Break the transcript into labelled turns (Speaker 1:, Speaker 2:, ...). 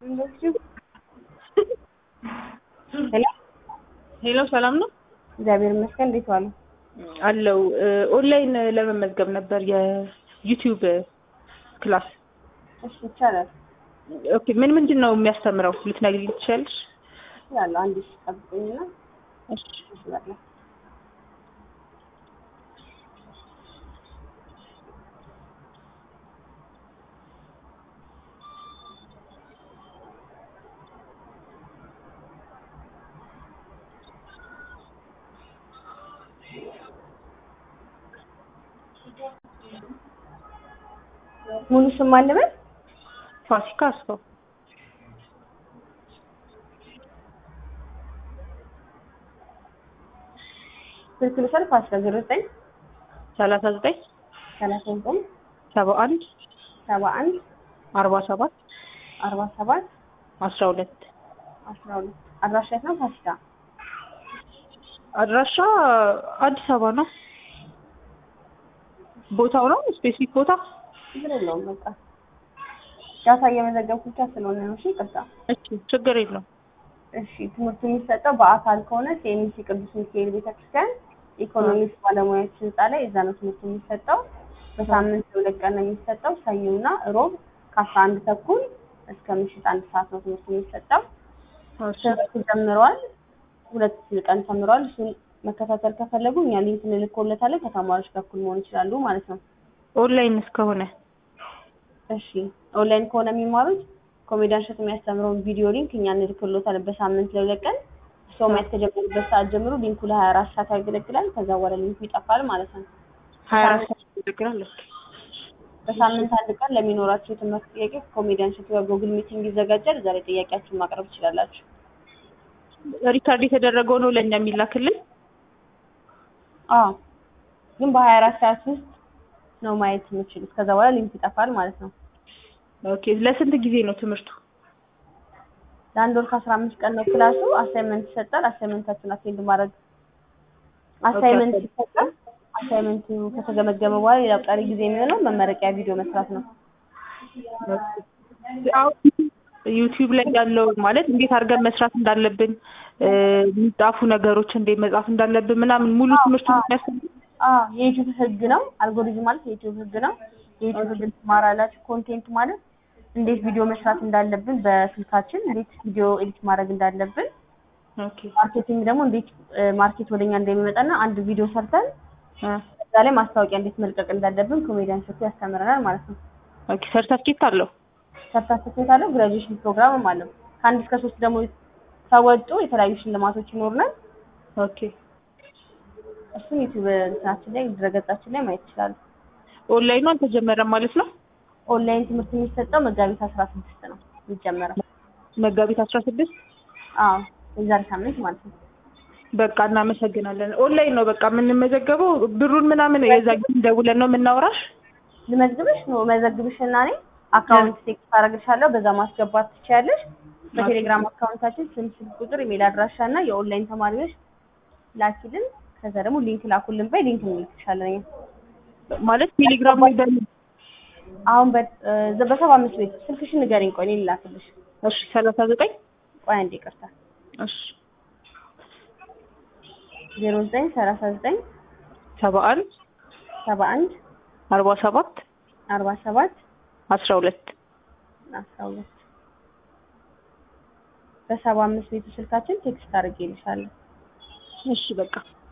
Speaker 1: ሄሎ
Speaker 2: ሄሎ ሰላም ነው
Speaker 1: እግዚአብሔር ይመስገን። እንዴት ዋሉ?
Speaker 2: አለው ኦንላይን ለመመዝገብ ነበር የዩቲዩብ ክላስ።
Speaker 1: እሺ ይቻላል።
Speaker 2: ኦኬ ምን ምንድን ነው የሚያስተምረው ልትነግሪኝ ትችያለሽ?
Speaker 1: ያለው አንድ ሺህ ጠብቁኝና
Speaker 2: እሺ
Speaker 1: እችላለሁ። ሙሉ ስም ማን ልበል?
Speaker 2: ፋሲካ አስፋው
Speaker 1: ስልክ ልውሰድ። ፋሲካ ዜሮ ዘጠኝ
Speaker 2: ሰላሳ ዘጠኝ
Speaker 1: ሰላሳ ዘጠኝ
Speaker 2: ሰባ አንድ
Speaker 1: ሰባ አንድ
Speaker 2: አርባ ሰባት
Speaker 1: አርባ ሰባት
Speaker 2: አስራ ሁለት
Speaker 1: አስራ ሁለት አድራሻ የት ነው? ፋሲካ
Speaker 2: አድራሻ አዲስ አበባ ነው። ቦታው ነው ስፔሲፊክ ቦታ
Speaker 1: ችግር የለውም። በቃ ዳታ እየመዘገብኩ ብቻ ስለሆነ ነው። እሺ ይቅርታ።
Speaker 2: እሺ ችግር የለውም።
Speaker 1: እሺ ትምህርቱ የሚሰጠው በአካል ከሆነ ሲኤምሲ ቅዱስ ሚካኤል ቤተክርስቲያን ኢኮኖሚክስ ባለሙያዎች ህንፃ ላይ እዛ ነው ትምህርቱ የሚሰጠው። በሳምንት ሁለት ቀን ነው የሚሰጠው። ሰኞና እሮብ ከአስራ አንድ ተኩል እስከ ምሽት አንድ ሰዓት ነው ትምህርቱ የሚሰጠው። ትምህርቱ ጀምረዋል። ሁለት ቀን ተምረዋል። እሱን መከታተል ከፈለጉ እኛ ሊንክ እንልኮለታለን። ከተማሪዎች በኩል መሆን ይችላሉ ማለት ነው።
Speaker 2: ኦንላይን እስከሆነ
Speaker 1: እሺ ኦንላይን ከሆነ የሚማሩት ኮሜዲያን እሸቱ የሚያስተምረውን ቪዲዮ ሊንክ እኛ እንልክሎታለን በሳምንት ለሁለት ቀን ሰው ማየት ከጀመሩበት ሰዓት ጀምሮ ሊንኩ ለሀያ አራት ሰዓት ያገለግላል። ከዛ በኋላ ሊንኩ ይጠፋል ማለት ነው።
Speaker 2: ሀያ አራት ሰዓት ያገለግላል። ኦኬ
Speaker 1: በሳምንት አንድ ቀን ለሚኖራቸው የትምህርት ጥያቄ ኮሜዲያን እሸቱ ጋር ጉግል ሚቲንግ ይዘጋጃል። እዛ ላይ ጥያቄያችሁን ማቅረብ ትችላላችሁ።
Speaker 2: ሪካርድ የተደረገው ነው ለእኛ የሚላክልን።
Speaker 1: አዎ ግን በሀያ አራት ሰዓት ውስጥ ነው ማየት የምችሉት። ከዛ በኋላ ሊንክ ይጠፋል ማለት ነው።
Speaker 2: ኦኬ ለስንት ጊዜ ነው ትምህርቱ?
Speaker 1: ለአንድ ወር ከአስራ አምስት ቀን ነው ክላሱ። አሳይመንት ይሰጣል። አሳይመንታችሁን አቴንድ ማድረግ አሳይመንት ይሰጣል። አሳይመንቱ ከተገመገመ በኋላ ሌላው ቀሪ ጊዜ የሚሆነው መመረቂያ ቪዲዮ መስራት ነው።
Speaker 2: ዩቲዩብ ላይ ያለው ማለት እንዴት አድርገን መስራት እንዳለብን የሚጻፉ ነገሮች እንዴት መጻፍ እንዳለብን ምናምን ሙሉ ትምህርቱ የሚያስተምር
Speaker 1: አዎ የዩቲዩብ ህግ ነው። አልጎሪዝም ማለት የዩቲዩብ ህግ ነው። የዩቲዩብ ህግ ትማራላችሁ። ኮንቴንት ማለት እንዴት ቪዲዮ መስራት እንዳለብን በስልካችን እንዴት ቪዲዮ ኤዲት ማድረግ እንዳለብን፣
Speaker 2: ኦኬ
Speaker 1: ማርኬቲንግ ደግሞ እንዴት ማርኬት ወደኛ እንደሚመጣና አንድ ቪዲዮ ሰርተን እዛ ላይ ማስታወቂያ እንዴት መልቀቅ እንዳለብን ኮሜዲያን እሸቱ ያስተምረናል ማለት ነው።
Speaker 2: ኦኬ ሰርተፍኬት አለው።
Speaker 1: ሰርተፍኬት አለው። ግራጁዌሽን ፕሮግራምም አለው። ከአንድ እስከ ሶስት ደግሞ ከወጡ የተለያዩ ሽልማቶች ይኖሩናል።
Speaker 2: ኦኬ
Speaker 1: እሱን ዩቲዩብ እንትናችን ላይ ድረገጻችን ላይ ማየት ይችላሉ።
Speaker 2: ኦንላይኑ አልተጀመረም ማለት ነው።
Speaker 1: ኦንላይን ትምህርት የሚሰጠው መጋቢት አስራ ስድስት ነው የሚጀመረው።
Speaker 2: መጋቢት አስራ ስድስት
Speaker 1: አዎ የዛሬ ሳምንት ማለት ነው።
Speaker 2: በቃ እናመሰግናለን። ኦንላይን ነው በቃ የምንመዘገበው። ብሩን ምናምን የዛ ጊዜ ደውለን ነው የምናወራሽ።
Speaker 1: ልመዝግብሽ ነው መዘግብሽ እና እኔ አካውንት ቴክስት አደርግልሻለሁ። በዛ ማስገባት ትችያለሽ። በቴሌግራም አካውንታችን ስም፣ ስልክ ቁጥር፣ ኢሜል አድራሻ እና የኦንላይን ተማሪዎች ላኪልን። ከዛ ደግሞ ሊንክ ላኩልን በይ ሊንክ እንልክሻለን እኛ
Speaker 2: ማለት ቴሌግራም ላይ በ
Speaker 1: አሁን በሰባ አምስት ቤት ስልክሽን ንገሪኝ። ቆይ እኔ ልላክልሽ።
Speaker 2: እሺ ሰላሳ ዘጠኝ
Speaker 1: ቆይ አንዴ ይቅርታ።
Speaker 2: እሺ
Speaker 1: ዜሮ ዘጠኝ ሰላሳ ዘጠኝ
Speaker 2: ሰባ አንድ
Speaker 1: ሰባ አንድ
Speaker 2: አርባ ሰባት
Speaker 1: አርባ ሰባት
Speaker 2: አስራ ሁለት
Speaker 1: አስራ ሁለት በሰባ አምስት ቤቱ ስልካችን ቴክስት አድርጌልሻለሁ።
Speaker 2: እሺ በቃ